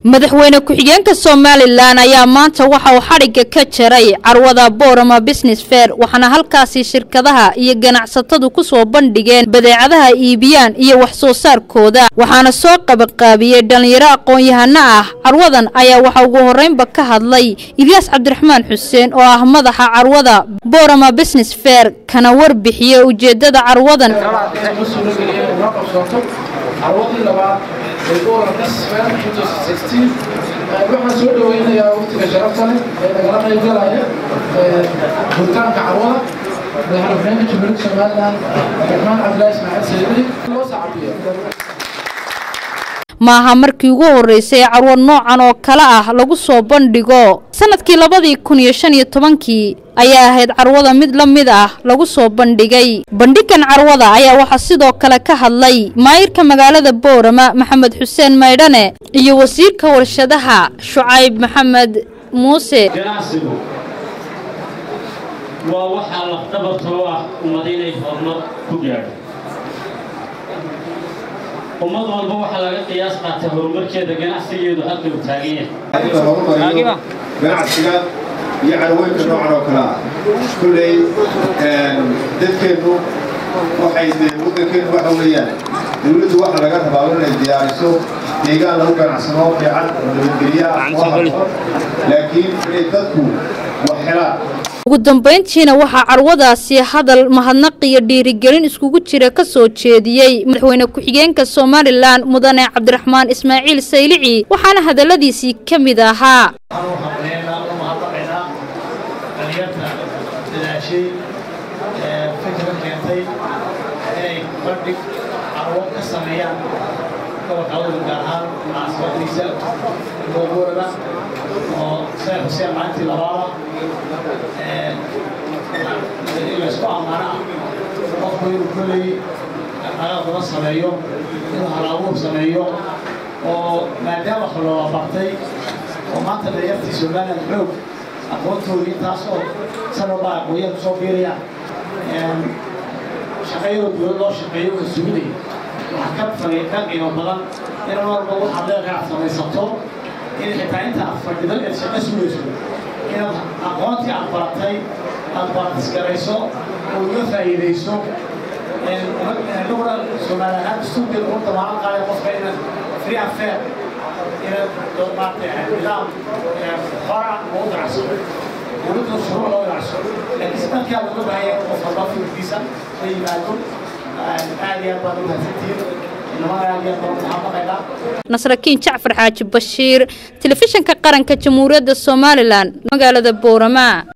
madaxweyne ku-xigeenka somalilan ayaa maanta waxa uu xadhigga ka jaray carwada boorama business fair waxaana halkaasi shirkadaha iyo ganacsatadu ku soo bandhigeen badeecadaha iibiyaan iyo wax soo saarkooda waxaana soo qabaqaabiyey dhallinyaro aqoon-yahano ah carwadan ayaa waxa ugu horreynba ka hadlay ilyaas cabdiraxmaan xuseen oo ah madaxa carwada boorama business fair kana warbixiyey ujeeddada carwadan carwadii labaad ee boorama business fair waxaan soo dhaweynayaa waqtiga sharafta leh ee nagala qayb galaya furitaanka carwada madaxweynaha jamhuuriyadda somaliland cabdiraxmaan cabdilaahi ismaaciil sayidi loo sacabiyo maaha markii ugu horreysay ee carwo noocan oo kale ah lagu soo bandhigo sanadkii labadii kun iyo shan iyo tobankii ayaa ahayd carwada mid la mid ah lagu soo bandhigay bandhigan carwada ayaa waxaa sidoo kale ka hadlay maayirka magaalada boorama maxamed xuseen maydhane iyo wasiirka warshadaha shucayb maxamed muuse ganacsigu waa waxaa lafdhabartoo ah ummad inay horumar ku gaadho ummad walba waxaa laga qiyaas qaata horumarkeeda ganacsigeedu halka uu taagan yahay ganacsiga iyo carwooyinka noocan oo kale ah kulley dadkeennu waxay dee waddankeennu waxa weeyaan dawladdu waxa laga rabaa inay diyaariso deegaan lagu ganacsano fiican oo nabadgelya oo habboon laakiin inay dadku wax helaan ugu dambayntiina waxaa carwadaasi hadal mahadnaq iyo dhiirigelin iskugu jira ka soo jeediyey madaxweyne ku-xigeenka somalilan mudane cabdiraxmaan ismaaciil saylici waxaana hadalladiisii ka mid ahaa dhalinyarta dadaashay fikra keentay inay bandhig carwo ka sameeyaan gobolka awdal gaar ahaan caasimaddiisa googoorada oo sheekh xuseen maalintii labaada in laysku ammaano ah qofku inuu kolley dhaqaaqaaq badan sameeyo inuu hal-abuur sameeyo oo maadaama xoloola bartay oo maanta dhalinyartii somaliland xoog aqoontoodii intaas oo sanabaa aqooyaha kusoo biirayaan shaqayadoo dowlad loo shaqeeyo oo suginaya waxaa ka fagay ka qiimo badan in walba waxaad leedahay aad samaysato in xitaa inta aad fadhido eed shaqo sugayso inaad aqoontii aad baratay aad baratisgarayso oo uga faa'iidayso annaguna soomaali ahaan dastuurkeeda ugu damaanad qaadaya qofka inaad free and fair inaad maaragtay nidaam hora ugu ganacso dowladda shuruuc loo ganacso laakiin si dhankaa looga baahaya qof walba fikirkiisa la yimaado aad iyo aad baad u mahadsantihiin inamada aad iyo aad baan maxaamaqaynaa nasrakiin jacfar xaaji bashiir telefishinka qaranka jamhuuriyadda somalilan magaalada boorama